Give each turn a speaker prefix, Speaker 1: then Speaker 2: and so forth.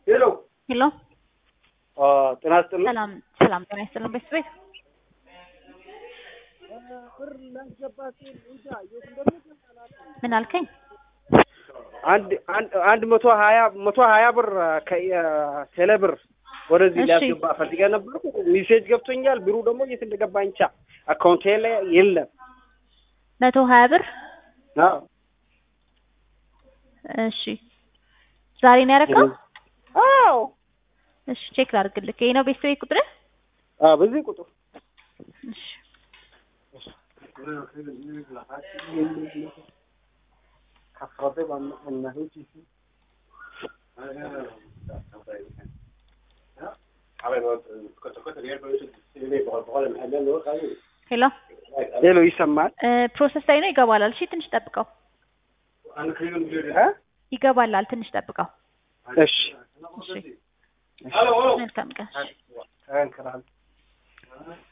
Speaker 1: ሄሎ
Speaker 2: ሄሎ
Speaker 1: ጤና ይስጥልኝ።
Speaker 2: ሰላም ሰላም፣ ጤና ይስጥልን ቤተሰቤት ምን አልከኝ?
Speaker 1: አንድ አንድ አንድ መቶ ሀያ መቶ ሀያ ብር ከቴሌ ብር ወደዚህ
Speaker 2: እሺ።
Speaker 1: ሊያስገባ ፈልጌ ነበርኩ። ሜሴጅ ገብቶኛል። ብሩ ደግሞ የት እንደገባ እንቻ አካውንቴ ላይ የለም።
Speaker 2: መቶ ሀያ ብር
Speaker 1: አዎ
Speaker 2: እሺ። ዛሬ ነው ያደረገው?
Speaker 1: አዎ
Speaker 2: እሺ ቼክ ላድርግልህ። ይሄ ነው ቤተሰቤት ቁጥር?
Speaker 1: አዎ፣ በዚህ ቁጥር
Speaker 2: እሺ ሄሎ
Speaker 1: ሄሎ፣ ይሰማል?
Speaker 2: እ ፕሮሰስ ላይ ነው ይገባላል። እሺ ትንሽ ጠብቀው።
Speaker 1: እ?
Speaker 2: ይገባላል፣ ትንሽ ጠብቀው።
Speaker 1: እሺ
Speaker 2: እሺ መልካም ቀን።
Speaker 1: ተንክራል